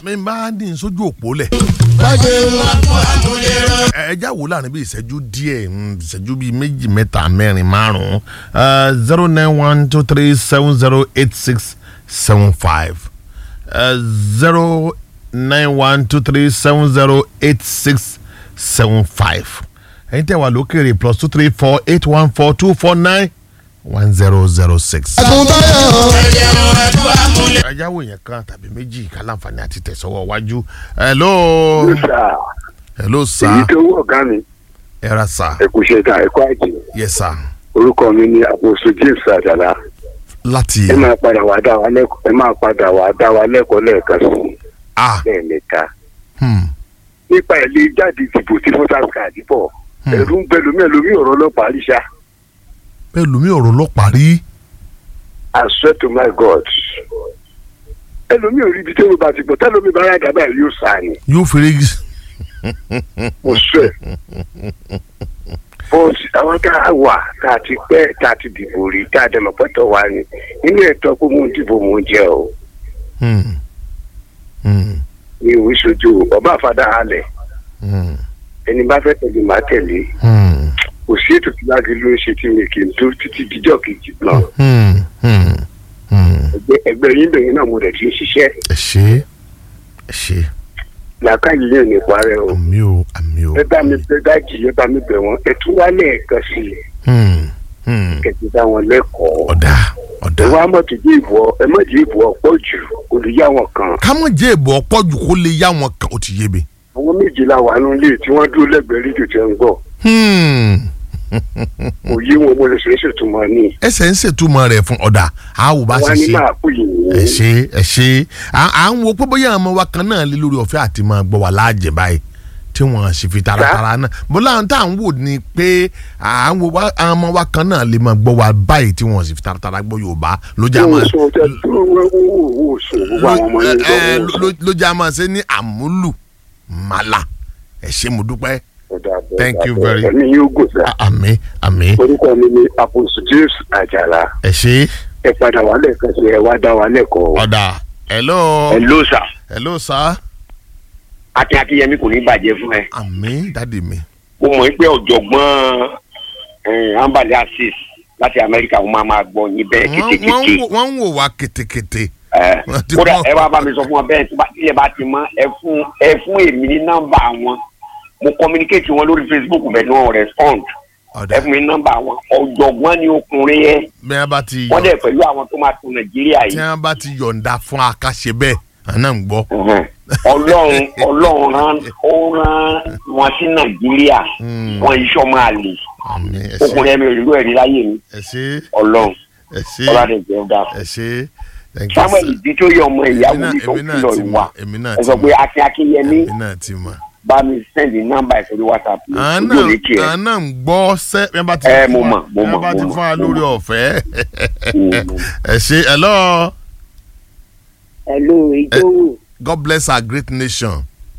mi máa ń dín sójú òpó lẹ̀. ẹ já wò láàrin bí ìṣẹ́jú díẹ̀ mm, ìṣẹ́jú bíi méjì mẹ́ta mẹ́rin márùn-ún zero nine one two three seven zero eight six seven five zero nine one two three seven zero eight six seven five ẹ̀yin tẹ́ wà lókèrè plus two three four eight one four two four nine one zero zero six. ẹjáwó yẹn kan tàbí méjì ká láǹfààní àti tẹ̀sọ́wọ́ wájú. hello sà hello èyí sir tó wọ ọgá mi ẹ ra sir ẹkú ṣe ta ẹkú àjẹ yes sir orúkọ mi ni àpòsù james àjàlá láti ẹ máa padà wá dá wa lẹ́kọ̀ọ́ ẹ máa padà wá dá wa lẹ́kọ̀ọ́ lẹ́ẹ̀kan sí ah lẹ́ẹ̀mẹ́ta hmm, nípa ilé jáde ìdìbò tí voters card bọ̀ Hmm. ẹ̀rù ń bẹ lómi ẹlòmí ọ̀rọ̀ ọlọ́pàá àríṣà bẹ́ẹ̀ lómi ọ̀rọ̀ ọlọ́pàá rí I swear to my God ẹlòmí ò rí ibi tí ó bá ti bọ̀ tẹ́lómi bá rà dábàá yóò sá ni yóò fèrè mo swear but àwọn tá a wà tá a ti pẹ́ tá a ti dìbò rí tá a dẹ̀mọ̀ pẹ́tọ̀ wá ni nínú ẹ̀tọ́ pé mo ń dìbò mo ń jẹ o Hmm, hmm, mi ò ń ṣojú ọba àfàdà halẹ̀ hmm, ẹni bá fẹ́ tẹ̀lé màá tẹ̀lé hmm, kò sí ètò tí láti ló ń ṣe tí mi kì í tó títí díjọ́ kejì náà hmm, hmm, hmm. ẹgbẹ́ ẹgbẹ́ yín bẹ̀yìn náà mo rẹ̀ ti ń ṣiṣẹ́ ẹ ṣe ẹ ṣe làákàyè yẹn ní parẹ́ o àmì o àmì o ẹ bá mi bẹ dájì ẹ bá mi bẹ̀ wọ́n ẹ tún wá lẹ́ẹ̀kan sí i Hmm, hmm. kẹ̀tì bá wọn lẹ́kọ̀ọ́ ọ̀dà ọ̀dà ẹ wá mọ̀tò jí ìbò ẹ mọ̀ jí ìbò ọ̀pọ̀ jù olùyá wọn kan kámọ̀ jẹ́ ìbò ọ̀pọ̀ jù kó lè yá wọn kan ó ti yé mi. àwọn méjìlá wà nínú ilé tí wọ́n dúró lẹ́gbẹ̀ẹ́ rédíò tí wọ́n ń gbọ́ Hmm. kò yé wọn mo lè ṣe é ṣètùmọ̀ ní ẹsẹ̀ ń ṣètúmọ̀ rẹ̀ fún ọ̀dà àwò bá wọ́n á ṣe ní ṣe máa kú yìí ẹ ṣe ẹ ṣe à à ń wo pé bóyá àwọn ọmọ wa kan náà lé lórí ọ̀fẹ́ àti máa gbọ́ wà láàjẹ̀ báyìí tí wọ́n sì fi taratara náà bọ́lá àwọn tá à ń wò ni pé à ń wo wá- àwọn ọmọ wa kan náà lè máa gbọ́ wà báyìí tí wọ́n sì fi taratara gbọ́ Yorùbá ló já wọ́n máa sọ tẹ wọ́n wò sùn gbogbo àwọn ọmọ yẹn ẹ, ẹ, gbọ́ ló- ló já máa ṣe ní àmúlù màlà ẹ ṣé mo dúpẹ́ Thank you very- ẹ̀mí yóò gùn sá àmì àmì orúkọ mi ni àpòsù james àjàlá ẹ ṣe ẹ padà wá lẹ́ẹ̀kan sí ẹ wá dá wa lẹ́kọ̀ọ́. ọ̀dà hello hello sir hello sir akin akínyẹmí kò ní bàjẹ́ fún ẹ àmì dádì mi mo mọ̀ pé ọ̀jọ̀gbọ́n eh, ambali asis láti amẹ́ríkà wọ́n máa máa gbọ́ yín bẹ́ẹ̀ wọ́n wọ́n ń kétékété wò- wọ́n ń wò wá kétékété Eh, wọ́n ti kódà mọ̀. ẹ wá bá mi sọ fún wọn bẹ́ẹ̀ tí bá- tí ẹ bá ti mọ̀ ẹ fún ẹ fún èmi ní nọ́mbà wọn mo communicate wọn lórí facebook bẹ́ẹ̀ ni wọ́n respond ọ̀dà ẹ fún mi ní nọ́mbà wọn ọ̀jọ̀gbọ́n ni ọkùnrin yẹn bí wọ́n bá ti wọ́n yọ̀ dẹ̀ pẹ̀lú àwọn tó máa tún nàìjíríà tí yìí wọ́n bá ti yọ̀ǹda fún akáṣe bẹ́ẹ̀ àná ń gbọ́ Mhm. ọlọ́run ọlọ́run rán ó rán wọn sí nàìjíríà Hmm. wọn iṣọ́ máa lè àmì ẹ ṣe ọkùnrin ẹ̀mí òrìlú ẹ̀rí láyé mi ẹ ṣe ọlọ́run ẹ ṣe ọlọ́dẹ jẹ́ ọ̀dà ẹ ṣe thank you samuel sir. ìdí tó yẹ ọmọ ìyàwó Èmi náà- mi tó èmi náà kìlọ̀ ti ìwà mọ̀, èmi náà ẹ ti sọ pé mọ̀. akin akínyẹmí èmi náà ti mọ̀ bá mi sẹ́ndì nọ́mbà ẹ̀ sórí whatsapp mi àná ojú òní kì í àná ń gbọ́ sẹ́ bí wọ́n bá ti Ẹ, fún mo wa- mọ̀, mo bí wọ́n mọ̀, bá ti mo fún wa mọ̀, mo lórí mọ̀. ọ̀fẹ́ Mm. ẹ ṣe hello hello ìjọwò God bless our great nation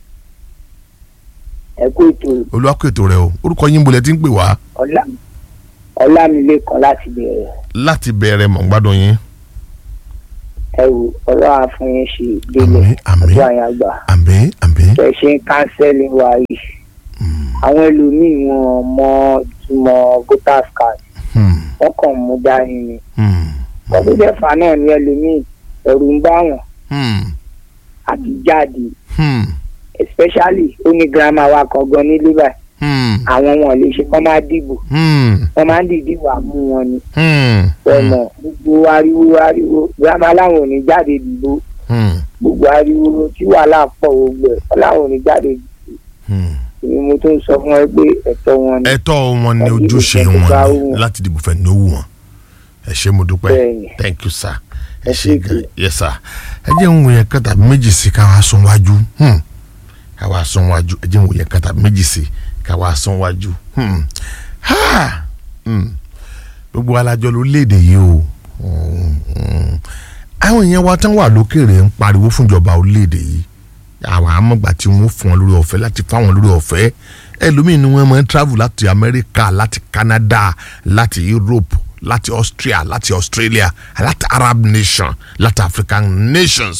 ẹ kú ètò olùwàkùn rẹ o orúkọ yín bolẹ̀ tí ń pè wá ọlá ọlámilékan láti bẹ̀rẹ̀ láti bẹ̀rẹ̀ mọ̀ ń gbádùn yín ẹ wò ọlọ́run àfúnyín ṣe délẹ̀ Àmín, àmín. ọdún àyàgbà àmì àmì ẹ ṣe ń kánsẹ́lì wa yìí àwọn ẹlòmíì wọn mọ ìtumọ̀ voters card hmm, wọn kàn mú dání ni hmm, ọdún dẹ́fà náà ní ẹlòmíì ẹ̀rù ń bá wọn hmm, àti jáde hmm, especially ó ní girama wa kan gan nílé báyìí hmm, àwọn wọn lè ṣe kọ́ máa dìbò hmm, wọ́n máa ń dìdí wà mú wọn ni hmm, ọ̀nà gbogbo ariwo ariwo girama láwọn ò ní jáde dìbò hmm, gbogbo ariwo tí wàhálà pọ̀ gbogbo ẹ̀ wọ́n láwọn ò ní jáde dìbò hmm. ni mo tún sọ fún ẹ pé ẹ̀tọ́ wọn ni ẹ̀tọ́ wọn ni Àbí ojúṣe ìfẹ́ tó bá wọn wù ni wọ́n. láti dìbò fẹ́ ní owó wọn ẹ ṣé mo dúpẹ́ Bẹ́ẹ̀ni. thank you sir ẹ Ẹ ṣé ṣé gan kí. yes sir ẹ jẹ́ ń wòye kẹta méjì sí káwá sún wájú hmm. káwá sún wájú ẹ jẹ́ ń wòye kẹta méjì sí káwá sún wájú hmm. ha hmm. gbogbo alájọ ló léde yìí o Hmm, hmm. àwọn èèyàn wa tán wà lókèrè ń pariwo fúnjọba orílẹ̀-èdè yìí àwọn amọ̀gbà tí wọ́n fún wọn lórí ọ̀fẹ́ láti fáwọn lórí ọ̀fẹ́ ẹlòmíín ni wọ́n máa ń travel láti Amẹ́ríkà láti Canada láti Europe láti Austria láti Australia láti Arab nation láti African nations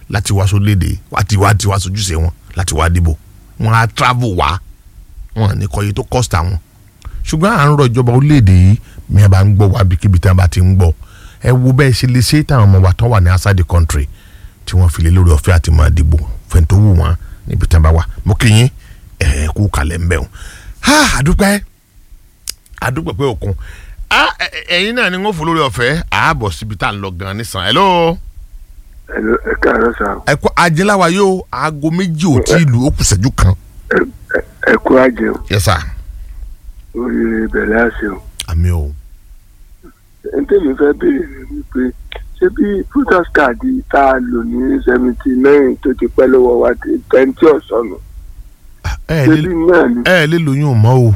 láti wá sólédè láti wá ti wá sojúṣe wọn láti wá dìbò wọn á travel wá wọn ní kọyé tó cost àwọn ṣùgbọ́n à ń rọ ìjọba orílẹ̀-èdè yìí mi àbá ń gbọ́ wá bíkíbi tí wọ́n bá ti ń gbọ́ ẹ wo bẹ́ẹ̀ ṣe lè ṣe táwọn ọmọ wa tán wà ní outside the country tí wọ́n fi lé lórí ọ̀fẹ́ àti máa dìbò fẹ́ntó wù wọ́n níbi tí wọ́n bá wà mo kí yín ẹ̀ kú kalẹ̀ ń bẹ̀ wọ́n. ha àdúpẹ́ àdúpẹ́ pé òkun ah ẹ- ẹ- ẹ̀yin náà ni wọ́n fò lórí ọ̀fẹ́ ààbọ̀ síbi tá à ń lọ gan nísàn hello Hello, ẹ káàárọ̀ sá ẹ kú ajẹ́láwa yóò aago méjì ò tí ì lù ó kù ṣẹ́jú kan Ẹ- ẹ- ẹ kú àjẹun yes sir oríire bẹ̀rẹ̀ àṣẹ o. àmì o ẹni tẹ́mi fẹ́ béèrè ni wípé ṣé bí voters card tá a lò ní seventy nine tó ti pẹ́ lọ́wọ́ wa ti twenty ọ̀sán nù ẹ ṣé lè bí náà ni ẹ lè lóyún mọ́ o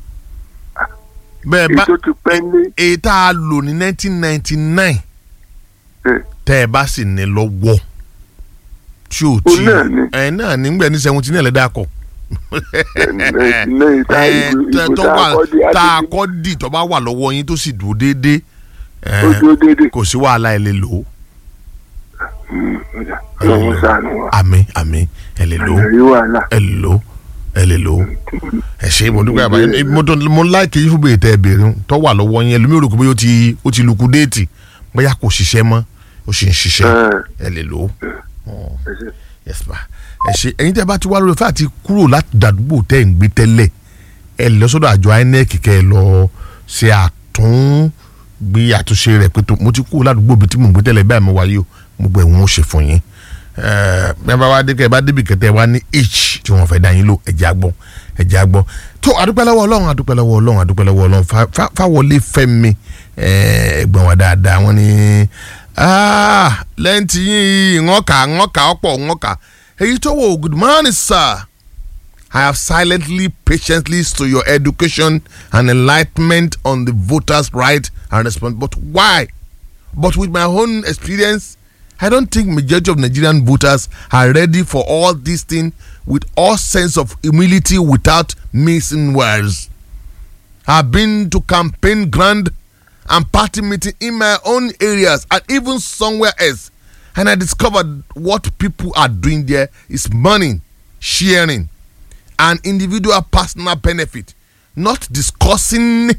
bẹ́ẹ̀ èyí bá tó ti pẹ́ ní èyí tá a lò ní nineteen ninety nine ẹ̀, tẹ́ ẹ bá sì ní lọ́wọ́ tí ò Ó tí náà ni. ẹ náà nígbà ní seventy nine lẹ́dá kọ ninety nine tá ẹ ìbò tẹ- ìbò tó tá a wà kọ́ di tá a àti kọ́ dì tó bá wà lọ́wọ́ yín tó sì dúró déédéé ẹ, ó dúró déédéé kò sí wàhálà ẹ lè lò ó ọjà ọlọ́run ṣàánú wa àmì àmì ẹ lè lò ó àyẹ̀rí wàhálà ẹ lè lò ó ẹ lè lò ó ẹ ṣe mo dúpẹ́ àbáyé mo tó mo láìkè yín fún bèèrè tẹ ẹ béèrè ń tó wà lọ́wọ́ yín ẹlòmíràn rò pé ó ti ó ti lukú déètì bóyá kò ṣiṣẹ́ mọ́ ó sì ń ṣiṣẹ́ ẹ̀, ẹ lè lò ó ẹ ṣé. yes ma ẹ ṣe ẹ̀yin tẹ́ bá ti wá lórí fẹ́ àti kúrò láti dàdúgbò tẹ́ ẹ̀ ń gbé tẹ́lẹ̀ ẹ lọ sọ́dọ̀ àjọ inec kẹ́ ẹ lọ ṣe àtúngbé àtúnṣe rẹ̀ pé tó mo ti kúrò ládùúgbò bíi tí mò ń gbé tẹ́lẹ̀ báyìí mo wáyé o gbogbo ẹ̀wọ̀n ó ṣe fún yín ẹ bí wọ́n bá wá dé kẹ́ ẹ bá débi kẹ́tẹ́ wá ní h tí wọ́n fẹ́ dá yín lò ẹ̀jẹ̀ àgbọ̀ ẹ̀jẹ̀ àgbọ̀ tó àdúpẹ́ lọ́wọ́ ọlọ́run àdúpẹ́ lọ́wọ́ ọlọ́run àdúpẹ́ lọ́wọ́ ọlọ́run Fá- Fá- fáwọlé fẹ́mi ẹ̀, ẹ̀gbọ́n wa dáadáa wọ́n ní ah, lẹ́yìn tí yín wọ́n kà wọ́n kà ọ̀pọ̀ wọ́n kà èyí tó wò good morning sir I have silently patiently to your education and enlightenment on the voters' right and response but why but with my own experience I don't think majority of Nigerian voters are ready for all these things with all sense of humility without missing words. I've been to campaign ground and party meeting in my own areas and even somewhere else. And I discovered what people are doing there is money, sharing, and individual personal benefit, not discussing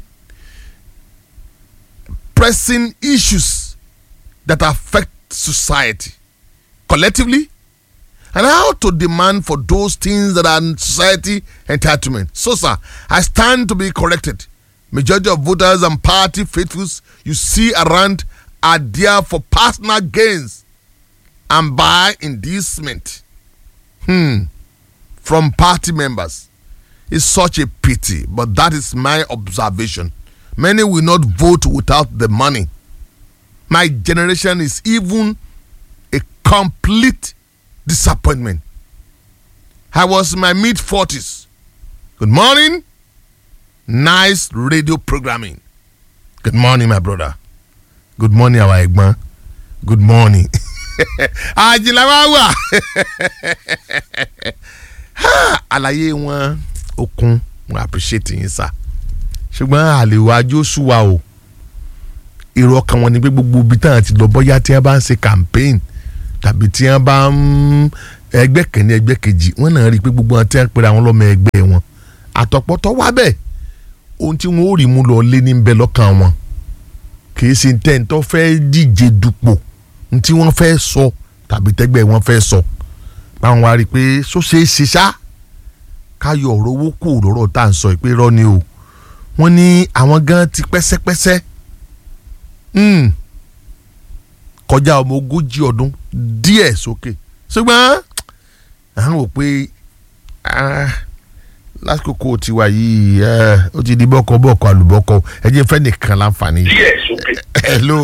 pressing issues that affect society collectively and how to demand for those things that are in society entitlement. So, sir, I stand to be corrected. Majority of voters and party faithfuls you see around are there for personal gains and by inducement hmm, from party members. It's such a pity, but that is my observation. Many will not vote without the money. My generation is even a complete disappointment. I was in my mid 40s. Good morning. Nice radio programming. Good morning, my brother. Good morning, our Egban. Good morning. àjìlá wa wà. Ha, àlàyé wọn okun mo appreciate yín sá ṣùgbọ́n àlèwájú sùwà o èrò ọkàn wọn ni pé gbogbo ibi táwọn ti lọ bọ́yá tí wọ́n bá ń ṣe campaign tàbí tí wọ́n bá ń ẹgbẹ́ kẹ́ni ẹgbẹ́ kejì wọ́n náà rí i pé gbogbo wọn tí wọ́n pera wọn lọ́mọ ẹgbẹ́ wọn àtọ̀pọ̀tọ̀ wá bẹ́ẹ̀ ohun tí wọ́n ó rí mú lọ lé ní bẹ́ẹ̀ lọ́kàn wọn kìí ṣe tẹ́ǹtọ́ fẹ́ díje dupò ohun tí wọ́n fẹ́ sọ tàbí tẹ́gbẹ́ wọn fẹ́ sọ báwọn wá rí i pé sóṣe é ṣe ṣá káyọ̀ ọ̀rọ̀ owó kù lọ́rọ̀ tá à ń sọ ìpè rọ́ ni o wọ́n ní àwọn gan ti pẹ́sẹ́pẹ́sẹ́ Hmm. kọjá ọmọ ogójì ọdún díẹ̀ sókè ṣùgbọ́n à ń wò pé ah, lásìkò tiwa yìí eh, ó ti di bọ́kọ bọ́kọ àlùbọ́kọ ẹ jẹ́ fẹ́ nìkan láǹfààní. díẹ̀ sókè. hello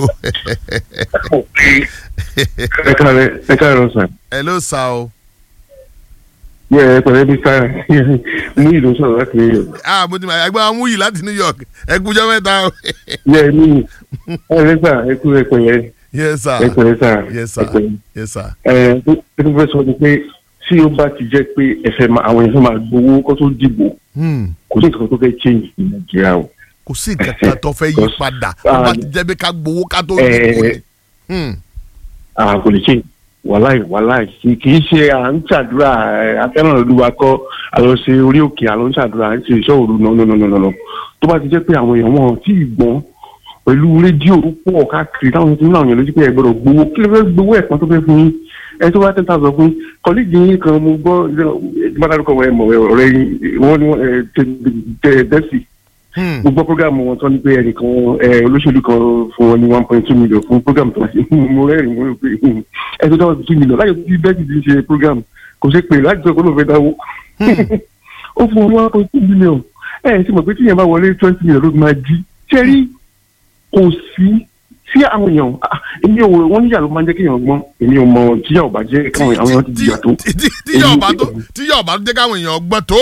ẹ káàárọ̀ ẹ káàárọ̀ sàn. hello sa o yẹ ẹ pẹ̀lẹ́ bí sáà mú ìlú sọ̀rọ̀ láti new york. ah mo ti mọ ẹgbẹ́ wa mú yìí láti new york ẹ kújọ́ mẹ́ta o yẹ ẹ ní ẹ lẹ sà ẹ kú ẹ pẹ̀lẹ́ yes sir ẹ pẹ̀lẹ́ sà yes ẹ sir pẹ̀lẹ́. yes sir ẹ ẹ tó fẹ́ sọ ni pé tí ó bá ti jẹ́ pé ẹ̀fẹ̀ máa àwọn èèyàn máa gbowó kó tó dìbò hmm. kò sí nǹkan tó fẹ́ change ní nàìjíríà o. kò sí nǹkan kan tó fẹ́ yí Because, padà tó bá ah, ti jẹ́ bí ká gbowó ká tó eh, dìbò ni. Hmm. àwọn kò lè change wàláì wàláì kì kì í ṣe à ń ṣàdúrà ẹ, afẹ́ràn olúwa kọ́ àlọ́ ṣe orí òkè àlọ́ ń ṣàdúrà à ń ṣe ìṣọ́ òru nọ́nọ́nọ́nọ́nọ́ tó bá ti jẹ́ pé àwọn èèyàn wọn ò tí ì gbọ́n pẹ̀lú rédíò tó pọ̀ káàkiri táwọn ti ń láwọn èèyàn lójú pé ẹ gbọ́dọ̀ gbowó kí ló fẹ́ gbowó ẹ̀pọ́n tó fẹ́ fún yín ẹ tó bá ten thousand fún yín kọ́líìgì yín kan mo gbọ́ ìdíbàdàrúkọ ẹ mọ̀ ọ̀rẹ́ yín wọ́n ní wọ́n ẹ tẹ dẹ́sì Hmm. mo gbọ́ programu wọn tán ní pé ẹnìkan ẹ olóṣèlú kan fún wọn ní one point two million fún programu tó wá sí mo rẹ́rìn mo rò pé hmm, ẹ tó dáwọ́ two million láyé tí bẹ́ẹ̀ ti ṣe programu kò ṣe pé láti sọ pé ó lóun fẹ́ dáwó ó fún wọn one point two million ẹ ẹ sì mọ̀ pé tíyẹn bá wọlé twenty million ló máa jí ṣe rí kò sí sí àwọn èèyàn ah, èmi ò wọ́n níyà ló máa ń jẹ́ kéèyàn gbọ́n èmi ò mọ̀ tíyà ò bá jẹ́ káwọn àwọn èèyàn ti jìyà tó tí tí- tí yóò bá tó tí yóò bá tó jẹ́ káwọn èèyàn gbọ́ tó.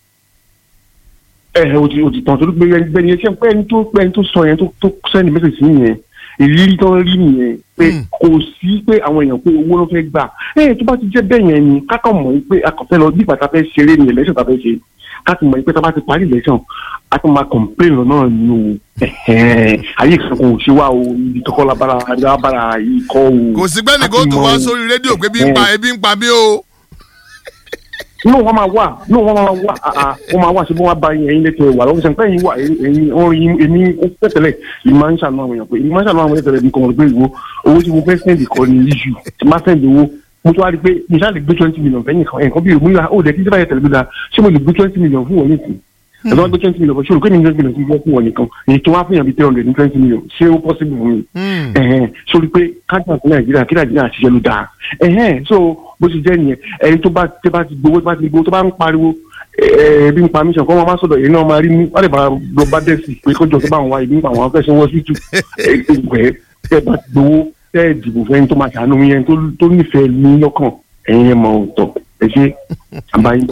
ẹ ẹ o ti o ti tàn torí pé ẹni bẹni ẹsẹ pé ẹni tó pé ẹni tó sọ yẹn tó tó sẹni mẹsàgì sí yẹn ìrírí tó ń rí nìyẹn pé Mm. kò sí pé àwọn èèyàn pé owó ló fẹ́ gbà ẹ tó bá ti jẹ́ bẹ́ẹ̀ yẹn ni kákà mọ̀ pé akọ̀fẹ́ lọ bí ìgbà fẹ́ ṣeré ni ẹlẹ́sìn tá a fẹ́ ṣe káàkiri mọ̀ pé tá a bá ti parí ìlẹ́sìn a ti máa complain lọ náà ni o ẹ̀hẹ́n, ayé kan kò ṣe wá o ibi tó kọ́ labara labara yìí kọ́ o. kò sí gbẹ́ni kó tó wá sórí rédíò pé bí ń pa ebi ń pa mí o. inú wọn máa wà inú wọn máa wà àà wọn máa wà sí bí wọn bá yín ẹyin lẹtọ wà lọ́wọ́ sẹ́ńpẹ́ yín wà ẹyin orin èmi ó pẹ̀tẹ́lẹ̀ yìí máa ń ṣàánú àwọn èèyàn pé yìí máa ń ṣàánú àwọn èèyàn tẹ̀lé nǹkan ọ̀rọ̀ pé ìwo owó tí mo fẹ́ sẹ́ndì kọ́ ni iṣu tí máa sẹ́ndì owó mo tún wá rí i pé mo ṣáà lè gbé twenty million fẹ́yìn kan ẹ̀kan bí ìwé ìwà ó dẹ̀ kí sábà yẹ tẹ̀lé mi dáa ṣé mo lè gbé twenty million fún wọn nìkan ẹ̀dọ́ wá gbé twenty million fún ṣòro kémi twenty million fún fún wọn nìkan èyí tó wá fún yàn bíi three hundred ní twenty million ṣé ó possible fún mi Hmm. ẹhẹn sórí pé kájà sí nàìjíríà kí nàìjíríà ṣiṣẹ́ ló dáa ẹhẹn so bó ṣe jẹ́ nìyẹn ẹni tó bá tẹ́ bá ti gbowó tó bá ti gbowó tó bá ń pariwo ẹ bí n pa mission kọ́ wọn máa sọ̀dọ̀ yìí náà máa rí mú wọ́n lè bá lọ bá dẹ̀ sí pé kọjọ tó bá wọn wá ìbí nípa àwọn afẹ́sẹ̀ wọ́n tútù ẹgbẹ́ tẹ́ bá ti gbowó tẹ́ ẹ̀ dìbò fẹ́ni tó máa ṣàánú yẹn tó tó nífẹ̀ẹ́ ní lọ́kàn ẹ̀yin ẹ̀ mọ̀ ọ̀tọ̀ ẹ ṣe àbáyé.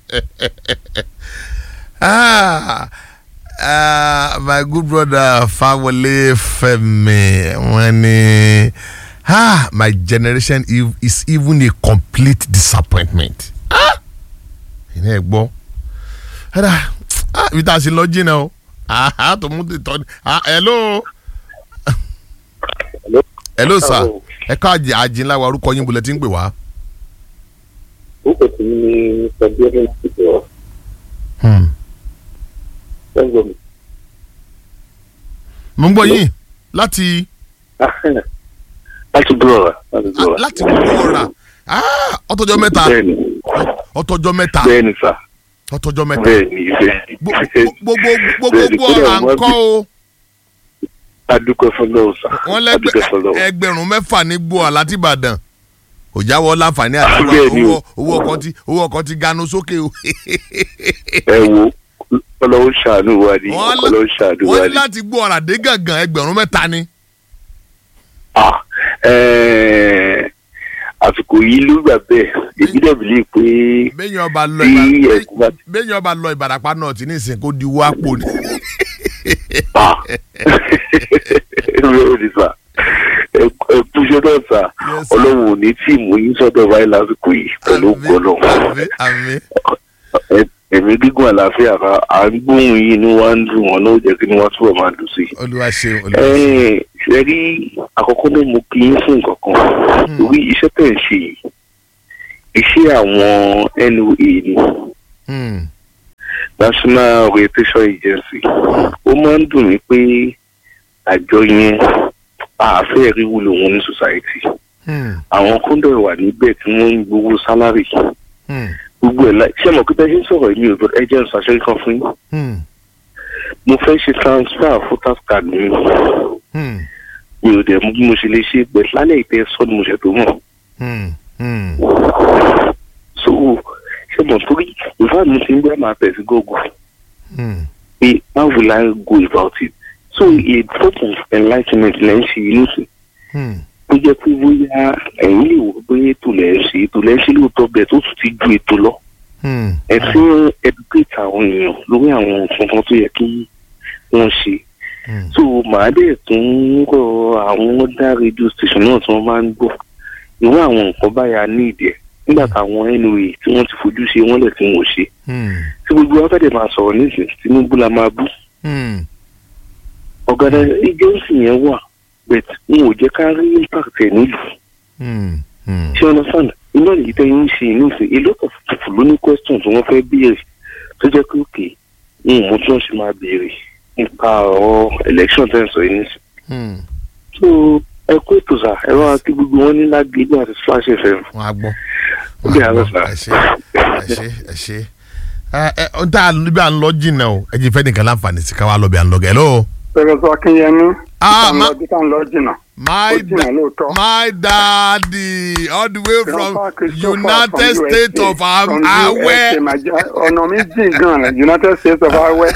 Ah, ah, my good brother Fawole Femi wọ́n ní ah, my generation ev- is even a complete disappointment. Ah, ìní ẹ̀ gbọ́ ẹ̀dá ah, ibi tá a ṣe lọ jìnnà o ah, ah, tó mú tètò ah, hello Hello. hello sir Hello. ẹ ká àjìnlá wa orúkọ yín bulẹ̀ tí ń pè wá. orúkọ tí ní sọdíẹ́rẹ́ láti bọ̀ Hmm. ẹ̀gbọ́n mi. mo ń gbọ́ yín láti láti búrọ̀ láti ah, búrọ̀. láti gbogbo ọ̀rà ah, ọtọ́jọ́ mẹ́ta bẹ́ẹ̀ni ọtọ́jọ́ mẹ́ta bẹ́ẹ̀ni sà ọtọ́jọ́ mẹ́ta bẹ́ẹ̀ni bẹ́ẹ̀ni. gbogbo gbogbo Bẹ́ẹ̀ni, gbogbo ọ̀rà kódà ń kọ́ o adúpẹ́ fọlọ́ sà wọ́n adúpẹ́ fọlọ́. lẹ́gbẹ̀ ẹgbẹ̀rún mẹ́fà ní gbọ́ láti Ìbàdàn kò jáwọ́ láǹfààní àti Bẹ́ẹ̀ni o. owó owó ọkọ̀ ti owó ọkọ̀ ti ganu sókè o ẹ wo ọlọ́wọ́ ṣàánú wa ni Wọ́n lá- ọlọ́wọ́ ṣàánú wa wọ́n ni. láti gbọ́ ọ̀rà dé gàngàn ẹgbẹ̀rún mẹ́ta ni. Ah, eh, àsìkò yìí ló gbà bẹ́ẹ̀ èyí dẹ̀ bìlí pé bẹ́ẹ̀ni ọba lọ tí Ìbàdàn- ẹ̀kú bá bẹ́ẹ̀ni ọba lọ Ìbàràpá náà ti ní ìsìn kó di owó àpò ni. pa lórí ní sà ẹkú iṣẹ́ náà sà Yes, sir. ọlọ́run ò ní tí ì mú yín sọ́dọ̀ báyìí lásìkò yìí pẹ̀lú Àmín, gbọ́dọ̀ àmín, àmín. ẹ̀mí gígùn àlàáfíà ká à ń gbóhùn yìí inú wa ń dùn wọn náà ó jẹ́ kí ni wọ́n túbọ̀ máa dùn sí i. olúwa ṣeun olúwa ṣeun. Ẹ ṣe rí àkọ́kọ́ náà mo kí yín fún nǹkan kan lórí iṣẹ́ tẹ̀ ń ṣe yìí iṣẹ́ àwọn NOA ni Hmm. National Orientation Agency ó máa ń dùn mí pé àjọ yẹn àfẹ́ rí wúlò wọn ní society Hmm. àwọn kóńdọ̀ wà níbẹ̀ tí wọ́n ń gbowó sálárì Hmm. gbogbo ẹ̀ láì ṣé mo kí bẹ́ẹ̀ ṣe ń sọ̀rọ̀ èmi ò ẹ jẹ́ ìṣàṣẹ́ kan fún yín Hmm. mo fẹ́ ṣe transfer voters card mi Hmm. mi ò dẹ̀ mú bí mo ṣe lè ṣe pẹ̀ lálẹ́ ìtẹ́ sọ́ni mo ṣe tó mọ̀ Hmm. Hmm. so ṣé mo torí ìfá mi ti ń gbé máa tẹ̀ sí google Hmm. pé how will I go about it so a sort of enlightenment lẹ́ ń ṣe inú sí Hmm. tó jẹ́ pé bóyá ẹ̀yin lè wò pé ètò lẹ́ ń ṣe ètò lẹ́ ń ṣe lóòótọ́ bẹ́ẹ̀ tó tún ti ju ètò lọ Hmm. ẹ ti ń educate àwọn èèyàn lórí àwọn nǹkan kan tó yẹ kí wọ́n ṣe Hmm. so màá dẹ̀ tún rọ àwọn ọ̀dà radio station náà tí wọ́n máa ń gbọ́ irú àwọn nǹkan báyà ní ìdí ẹ̀ nígbà táwọn NOA tí wọ́n ti fojú ṣe wọ́n lẹ̀ tí wọ́n ò ṣe Hmm. tí gbogbo wa fẹ́ẹ́ máa sọ̀rọ̀ nísìnyí Tinubu la máa bú Hmm. ọ̀gádà agency yẹn wà but n ò jẹ́ ká rí impact ẹ̀ nílùú Hmm. Hmm. ṣé ọ̀nà sàn iná nìyí tẹ́ yín ṣe inú ìsìn a lot of people ló ní questions tí wọ́n fẹ́ béèrè tó jẹ́ pé òkè ń mú tí wọ́n ṣe máa béèrè nípa ọ̀rọ̀ election tẹ́ ń sọ yìí nísìn. Hmm. so ẹ kó ètò sà ẹ wá kí gbogbo wọn ní lágbègbè àti splash fm. wọn á gbọ́ Ó wọn dé á àárọ̀ gbọ́ sà. ẹ ṣe ẹ ṣe ẹ ṣe ẹ ẹ ọ tá a níbi à ń lọ jìnnà o ẹ jẹ́ fẹ́ nìkan láǹfààní sí ká wá lọ bí à ń lọ gẹ̀ lọ. pẹ̀lú akínyẹmí Ah, ìtàn ma- lọ títà ń lọ jìnnà my Ó jìnnà lóòótọ́. my daddy all the way from Grandpa Christopher united from states USA, of Am- from awẹ. USA, Naija- ọ̀nà mi jìn gan-an united states of awẹ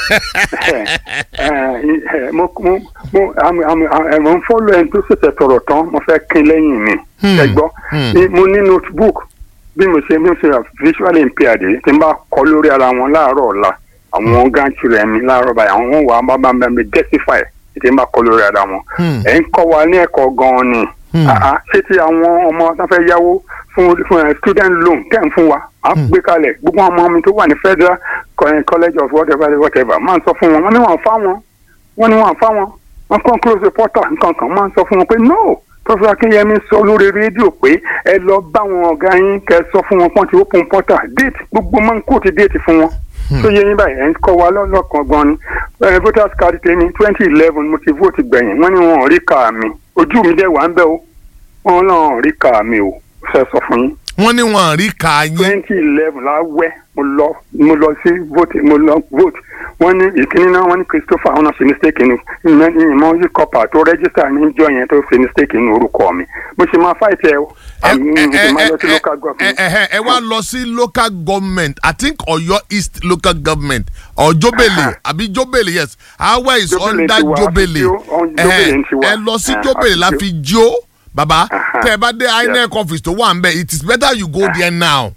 mo mo mo am- am- am- mo ń fọ́lọ́ ẹni tó ṣẹ̀ṣẹ̀ tọ̀rọ̀ tán mo fẹ́ kín lẹ́yìn mi Hmm, ẹ gbọ́ hmm. Ní- mo ní notebook bí mo ṣe bí mo ṣe visually impaired yìí tí n bá kọ lórí ara wọn láàárọ̀ ọ̀la àwọn grandchildren mi láàárọ̀ báyìí àwọn wọn wà á bá bá mi justify tí n bá kọ lórí ara wọn Hmm. ẹ̀ ń kọ́ wa ní ẹ̀kọ́ gan-an ni Hmm. Ah, ah, ṣé ti àwọn ọmọ tó fẹ́ yáwó fún fún ẹ student loan tẹ̀ ń fún wa à ń gbé kalẹ̀ gbogbo àwọn ọmọ mi tó wà ní federal co- college of whatever whatever máa ń sọ fún wọn wọ́n ní wọ́n fá wọn wọ́n ní wọ́n fá wọn wọ́n kàn close the portal nǹkan kan máa ń sọ fún wọn pé no professor akínyẹmí sọ lórí rédíò pé ẹ lọ bá wọn ọ̀gá yín kẹ́ ẹ sọ fún wọn pọ́n ti open portal date gbogbo máa ń kó ti date fún wọn tó yẹ yín báyìí ẹ̀ ń kọ́ wa lọ́lọ́kan gan ni Eh, voters card tèmi twenty eleven mo ti vote gbẹ̀yìn wọ́n ní wọn ò rí kà mí ojú mi dẹ̀ wà ń bẹ̀ o wọn náà ò rí kà mí o fẹ́ sọ fún yín wọ́n ní wọn rí ká yín twenty eleven la wẹ́ mo lọ mo lọ sí vote mo lọ vote wọ́n ní ìkíní náà wọ́n ní Christopher ọ̀nà ṣe mistake ní ìmọ̀ yí kọ́pà tó register níjọ́ yẹn tó ṣe mistake ní orúkọ mi mo ṣe máa fight ẹ o ẹ àmì ẹ mo ṣe máa lọ sí ẹ local ẹ government. ẹ ẹ wá lọ sí local government i think Ọ̀yọ́ east local government or Jobele àbí Jobele yes awa is Jobele under ti wà, Jobele àfi tí ó- on- Jobele ti wà. ẹ lọ sí Eh, Jobele la àfi tí fi jó baba Aha. tẹ ẹ bá dé INEC office tó wà ń bẹ it is better you go there now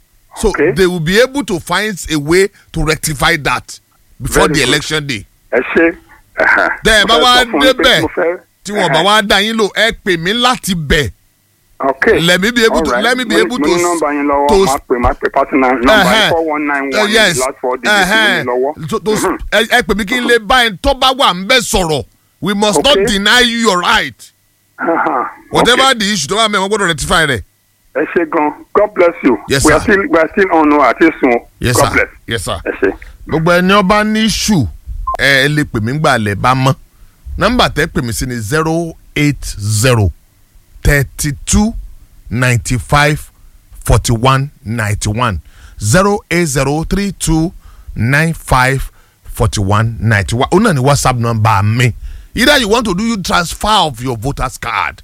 so Okay. they will be able to find a way to rectify that before Very the good. election day ẹ ṣe. Tẹ́ ẹ bá Mo fẹ́ wá sọ fún yín pé débẹ̀, mo fẹ́- tí wọn bá wá dá yín lò ẹ pè mí láti bẹ̀ okay let me be able to Alright. let me be Mo- able mo to ní nọ́mbà yín lọ́wọ́ to máa pè máa pè partner nọ́mbà Ẹhẹ́. yín four one nine Uh, one yes last four digits mo ní lọ́wọ́. to- to- ẹ ẹ pè mí kí n lè bá ẹ tó bá wà ń bẹ sọ̀rọ̀ we must not Okay. deny you your right Aha. whatever Okay. the issue tó bá mẹ́ wọ́n gbọ́dọ̀ rectify rẹ̀. ẹ ṣe gan God bless you. Yes, we are sir. still we are still on o àti sun o. yes God sir bless. yes sir. ẹ ṣe. gbogbo ẹni ọba ní issue ẹ ẹ lè pè mí gbà lẹ̀ bá mọ́ nọ́mbà tẹ́ pè mí sí ni zero eight zero thirty two ninety five forty one ninety one zero eight zero three two nine five forty one ninety one ó náà ní whatsapp number mi either you want to do you transfer of your voters card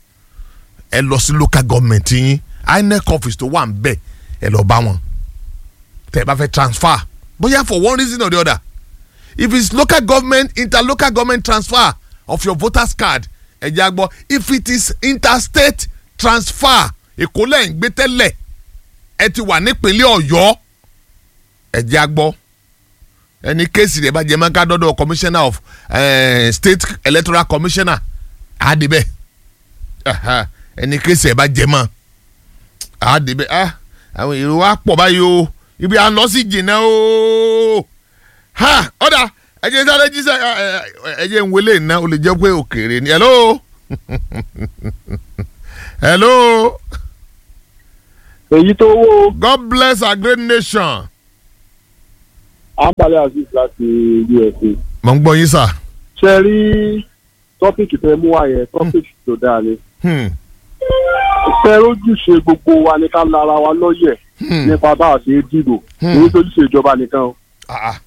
ẹ lọ sí local government yín inec office tó wà ń bẹ̀ ẹ lọ bá wọn tẹ ẹ bá fẹ́ transfer bóyá for one reason or the other if it's local government interlocal government transfer of your voters card ẹ jẹ́ àgbọ̀ if it is interstate transfer èkó lẹ̀ ń gbé tẹ́lẹ̀ ẹ ti wà nípínlẹ̀ ọ̀yọ́ ẹ jẹ́ àgbọ̀ ẹni kéèsì rẹ̀ bá jẹ́ mọ́ ká dọ́dọ̀ commissioner of uh, state electoral commissioner àdìbẹ́ ẹni kéèsì rẹ̀ bá jẹ́ mọ́ àdìbẹ́ ah àwọn èrò wa pọ̀ báyìí o ibi à ń lọ sí jìnnà o ha ọ̀dà ẹ̀jẹ̀ sáré jíṣẹ́ ẹ, ẹ, ẹ̀jẹ̀ ń wọlé iná o lè jẹ́ pé òkèèrè ni hello hello èyí tó wó God bless our great nation. àǹbalẹ̀ azeez láti usa mo ń gbọ́ yín sà. ṣe rí tọ́pìkì tẹ mú wá yẹn tọ́pìkì tó dáa ni Hmm, ṣe rójúṣe gbogbo wa ní ká lára wa lọ́yẹ̀ hmm, nípa bá a ṣe é dìbò Hmm. èyí tó ṣe ìjọba nìkan o. ah, ah,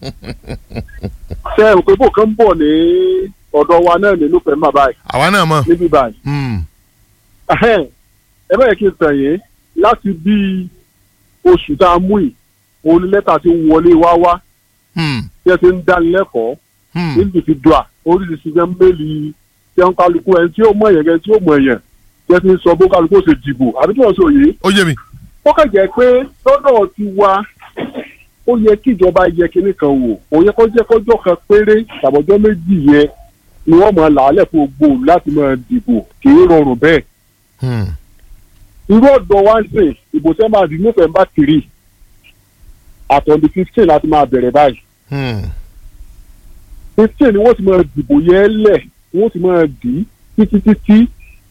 ṣe é rò pé bò kan ń bọ̀ ní ọ̀dọ̀ wa náà nínú pẹ̀lú bàbá yìí àwa náà mọ̀. níbí báyìí. Hmm, Ẹhẹ́n, ẹ bẹ́ẹ̀ kí n tàn yín láti bí oṣù tá a mú yìí òun ni lẹ́tà ti ń wọlé wá wá hmm, tí ẹ ti ń dánilẹ́kọ̀ọ́ hmm, individual oríṣiríṣi jẹ́ méèlì tí wọ́n kálukú ẹni tí ó mọ̀ èèyàn ẹni tí ó mọ̀ èèyàn tí ẹ ti ń sọ bó kálukú ó ṣe dìbò àbí tí wọ́n sọ yìí. ó yé mi. ó kàn jẹ́ pé lọ́dọ̀ ti wa ó yẹ kí ìjọba yẹ kinní kan wò ó yẹ kó jẹ́ kọjọ́ kan péré tàbọ̀jọ́ méjì yẹ ni wọ́n máa làálẹ̀ fún gbòòrò láti máa dìbò kì í rọrùn bẹ́ẹ̀ Hmm, irú ọ̀dọ̀ wa ń sìn ìbò tẹ́ máa di november three àtọ̀ndì fifteen láti máa bẹ̀rẹ̀ báyìí hmm, fifteen ni wọ́n ti máa dìbò yẹn lẹ̀ wọ́n ti máa dì í títí títí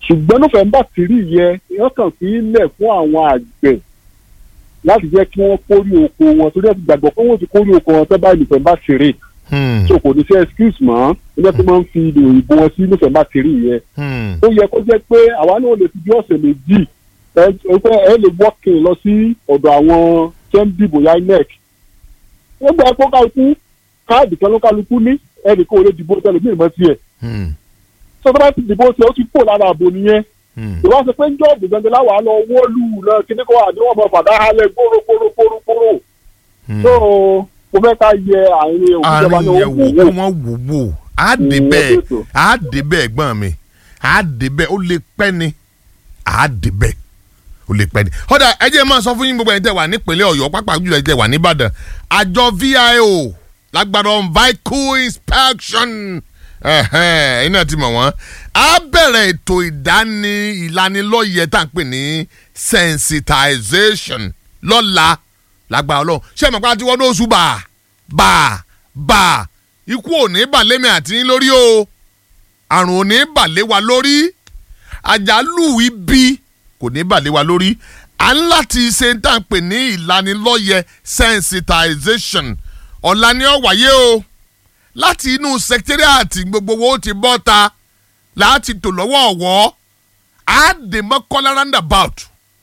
ṣùgbọ́n nọ́fẹ̀mbà tìrì yẹ wọ́n kàn fi ilẹ̀ fún àwọn àgbẹ̀ láti jẹ́ kí wọ́n kórè oko wọn torí ẹ̀ ti gbàgbọ́ pé wọ́n ti kórè oko wọn tẹ́ báyìí nọ́fẹ̀mbà tìrì Hmm. so kò ní sí excuse mọ́ ilé tó máa ń fi ìlò òyìnbó wọn sí nọ́fẹ̀mbà tìrì yẹ Hmm. ó yẹ kó jẹ́ pé àwa náà lè fi bí ọ̀sẹ̀ méjì ẹ ẹ ẹ lè wọ́ọ̀kìn lọ sí ọ̀dọ̀ àwọn tó ń dìbò ya inec ó gbà pé kálukú káàdì kan ló kálukú ní ẹnìkan ò lè dìbò tẹ́lẹ̀ bí ìmọ̀ tiẹ̀ Hmm. tó tó bá ti dìbò tiẹ̀ ó ti kó lára àbò nìyẹn Hmm. ìwà sọ pé ń jọ́ ọ̀dùn gbẹ̀ngẹ̀ láwàá lọ wọ́ọ̀lù náà kíní kó wà ní wọ́n mọ fàdá halẹ̀ gbóró gbóró gbóró gbóró Hmm. tó mo fẹ́ ká yẹ àárín òkúta àárín yẹn wò kó wọ́n wò wò á dé Mm, bẹ́ẹ̀ ó dé tó. á dé bẹ́ẹ̀ gbọ́n mi á dé bẹ́ẹ̀ ó lè pẹ́ ni á dé bẹ́ẹ̀ ó lè pẹ́ ni. ọ̀dà ẹ jẹ́ máa sọ fún yín gbogbo ẹ̀yin tẹ́ wà nípínlẹ̀ ọ̀yọ́ pápá jùlọ ẹ̀yin tẹ́ wà níbàdàn àjọ vio lágbára on vehicle inspection ẹ̀hẹ́n, iná ti mọ̀ wọ́n á bẹ̀rẹ̀ ètò ìdáni ìlanilọ́yẹ̀ tá à ń pè ní sensitization lọ́la lágbára ọlọ́run ṣé ẹ̀mọ̀ pé a ti wọ́n ní oṣù bá bá bá ikú ò ní bàlémi àti yín lórí o àrùn ò ní bàlé wa lórí àjálù ibi kò ní bàlé wa lórí à ń láti ṣe tá à ń pè ní ìlanilọ́yẹ̀ sensitization ọ̀la ni ó wáyé o láti inú secretariat gbogbo wo ti bọ́ ta láti tò lọ́wọ́ ọ̀wọ́ á dè mọ́ kọ́lá roundabout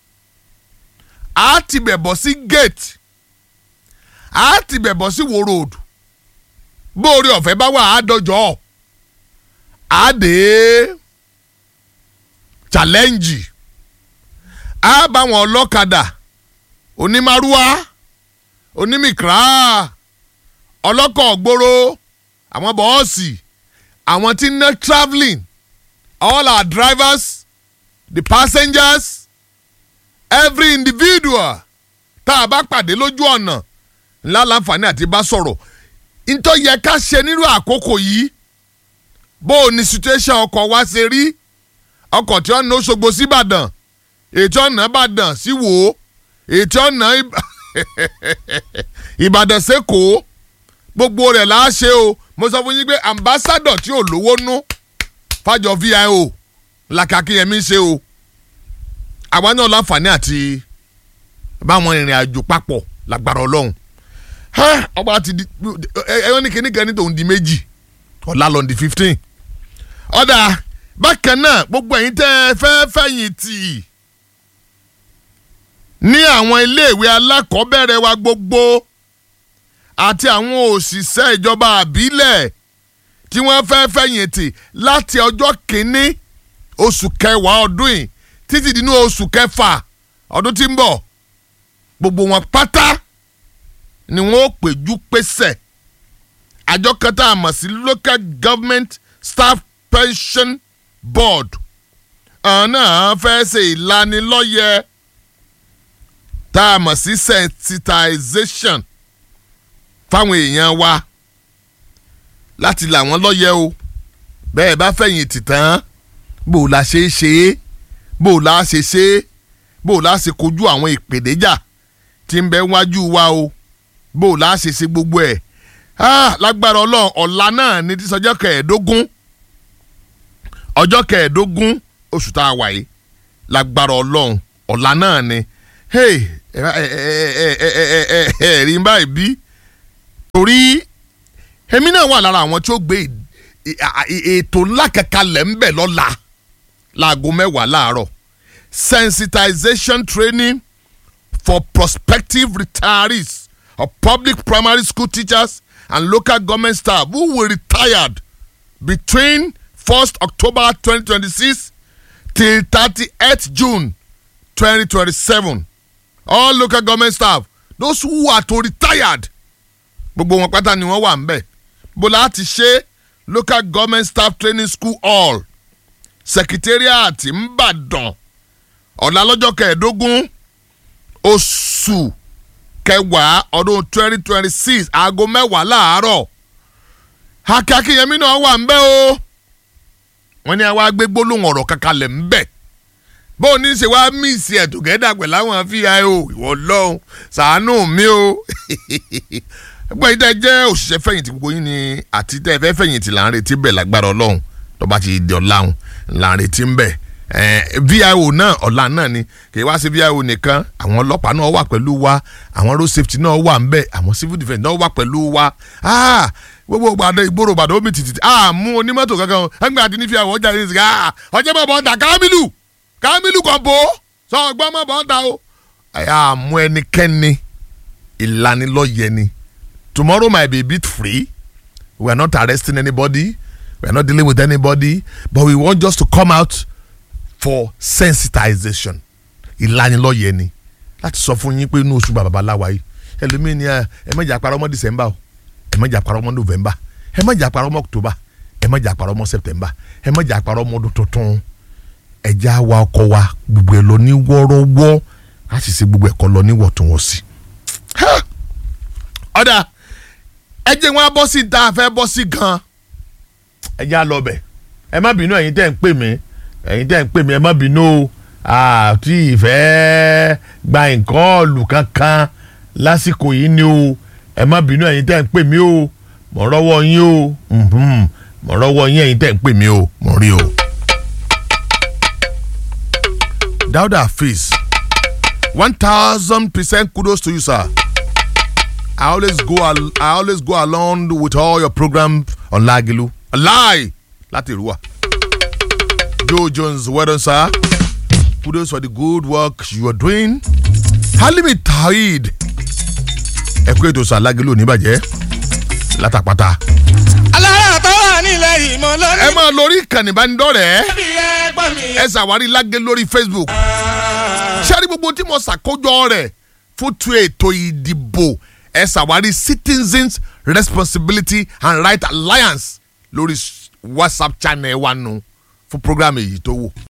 á ti bẹ̀ bọ̀ sí gate á ti bẹ̀ bọ̀ sí wo road bóore ọ̀fẹ́ bá wà á dọjọ́ á dé challenge á bá wọn ọlọ́kadà onímàrúwá onímìkírà ọlọ́kọ̀ gbòòrò àwọn bọ́ọ̀sì àwọn tí ń ná travelling all our drivers the passengers every individual tá a bá pàdé lójú ọ̀nà ńlá láǹfààní àti bá sọ̀rọ̀ ntọ́ yẹ ká ṣe nírú àkókò yìí bó o ní situation ọkọ̀ wa ṣe rí ọkọ̀ tí wọ́n ná Òṣogbo sí Ìbàdàn ètò ọ̀nà Ìbàdàn sí Wò ó ètò ọ̀nà Ìbàdàn sẹ́kọ̀ọ́ gbogbo rẹ̀ là á ṣe o mo sọ fún yín pé ambassadọ̀ tí ò lówó nú fàjọ VIO làkàkíyẹmí ṣe o àwa náà láǹfààní àti báwọn ìrìn àjò papọ̀ lágbára ọlọ́run ọba ti di ẹ ní kíní kan ní tòun di méjì ọ̀la lọ́n di fifteen ọ̀dà bákan náà gbogbo ẹ̀yin tẹ́ ẹ fẹ́ fẹ̀yìn tì ní àwọn iléèwé alákọ̀ọ́bẹ̀rẹ̀ wa gbogbo àti àwọn òṣìṣẹ́ ìjọba àbílẹ̀ tí wọ́n fẹ́ fẹ̀yìn tì láti ọjọ́ kìíní oṣù kẹwàá ọdún yìí títí dínú oṣù kẹfà ọdún tí ń bọ̀ gbogbo wọn pátá ni wọn ó péjú pésẹ̀ àjọ kan tá a mọ̀ sí local government staff pension board àwọn náà fẹ́ ṣe ìlanilọ́yẹ̀ tá a mọ̀ sí sensitization fáwọn èèyàn wa láti là wọ́n lọ́yẹ̀ o bẹ́ẹ̀ bá fẹ̀yìntì tán bó o la ṣe é ṣe é bó o la ṣe ṣe é bó o la ṣe kojú àwọn ìpèníjà tí ń bẹ wájú wa o bó o la ṣe ṣe gbogbo ẹ̀ ah, lágbára ọlọ́run ọ̀la náà ní tí sọjọ́ kẹẹ̀ẹ́dógún ọjọ́ kẹẹ̀ẹ́dógún oṣù tá a wà yìí lágbára ọlọ́run ọ̀la náà ni hey ẹ ẹ ẹ ẹ ẹ ẹ ẹ rí báyìí bí torí èmi náà wà lára àwọn tí ó gbé ètò ńlá kankan lẹ̀ ń bẹ̀ lọ́la láago mẹ́wàá láàárọ̀ sensitization training for prospective retirees of public primary school teachers and local government staff who will retired between 1st October 2026 till 30th June 2027. All local government staff, those who are to retired, gbogbo wọn pátá ni wọ́n wà ń bẹ̀. bó láti ṣe local government staff training school hall secretariat ńbàdàn ọ̀la lọ́jọ́ kẹẹ̀ẹ́dógún oṣù kẹwàá ọdún twenty twenty six aago mẹ́wàá láàárọ̀ akínyẹmí náà wà ń bẹ̀ o wọ́n ní àwa gbé gbólóhùn ọ̀rọ̀ kankan lẹ̀ ń bẹ̀ bó o ní ṣe wá míìsì ẹ̀ tògẹ́dà pẹ̀lú àwọn fíìhàó ìwọ lọ́hùn ṣàánú mi o gbogbo yìí tẹ́ jẹ́ òṣìṣẹ́ fẹ̀yìntì gbogbo yín ni àti tẹ́ ẹ fẹ́ fẹ̀yìntì là ń retí bẹ̀ lágbára ọlọ́run tó bá ti di ọ̀làhùn là ń retí ń bẹ̀ Eh, vio náà ọ̀la náà ni kì í wá sí vio nìkan àwọn ọlọ́pàá náà wà pẹ̀lú wa àwọn road safety náà wà ń bẹ̀ àwọn civil defence náà wà pẹ̀lú wa Ah, gbogbo gbàdé ìgboro gbàdé omi tìtìtì ah mú onímọ́tò kankan o ẹgbẹ́ àti nífi àwọn ọjà yìí sìgá ah ọjọ́ bọ̀ bọ̀ ń ta kámílù kámílù kan bò ó sọ ọgbọ́n mọ̀ bọ̀ ń ta o ah mú ẹnikẹ́ni ìlanilọ́yẹ ni tomorrow might be a bit free we are not arresting anybody we are not dealing with anybody but we want just to come out for sensitization ìlanilọ́yẹ ni láti sọ fún yín pé inú oṣù bàbá aláwa yìí ẹlòmíín ni ẹ ẹ má jà parọ́ mọ́ december o ẹ má jà parọ́ mọ́ november ẹ má jà parọ́ mọ́ october ẹ má jà parọ́ mọ́ september ẹ má jà parọ́ mọ́ ọdún tuntun ẹ já wa ọkọ wa gbogbo ẹ lọ ní wọ́ọ́rọ́wọ́ a sì ṣe gbogbo ẹ̀kọ́ lọ ní wọ̀túnwọ̀sì. Ha! ọ̀dà ẹ jẹ́ wọn á bọ́ sí tá a fẹ́ bọ́ sí gan-an ẹ já lọ bẹ̀ ẹ má bínú ẹ̀yin tẹ́ ń pè mí ẹ̀yin tẹ́ ń pè mí ẹ má bínú o àti ìfẹ́ gba nǹkan ọ̀lù kankan lásìkò yìí ni o ẹ má bínú ẹ̀yin tẹ́ ń pè mí o mọ̀ rọ́wọ́ yín o mhm, mọ̀ rọ́wọ́ yín ẹ̀yin tẹ́ ń pè mí o mọ̀ rí o. Dauda Hafiz one thousand percent kudos to you sir. I always go al I always go along with all your program on Lagilu. A lie! Láti Ìrúwà. Joe Jones, well done, sir. Kudos for the good work you are doing. Halimi Taid. Ẹ kú ètò sir Lagilu oníbàjẹ́. Látàpátá. alára tó wà nílẹ̀ ìmọ̀ Ẹ lónìí. máa lórí ìkànnì ìbánidọ́rẹ̀ẹ́. bí ẹgbọ́n mi. Ẹ ṣàwárí Lágẹ̀ lórí Facebook. Ṣé rí gbogbo tí mo ṣàkójọ rẹ̀ fún tu ètò ìdìbò ẹ ṣàwárí Citizens Responsibility and Right Alliance lórí WhatsApp channel wa nù fún program èyí tó wò.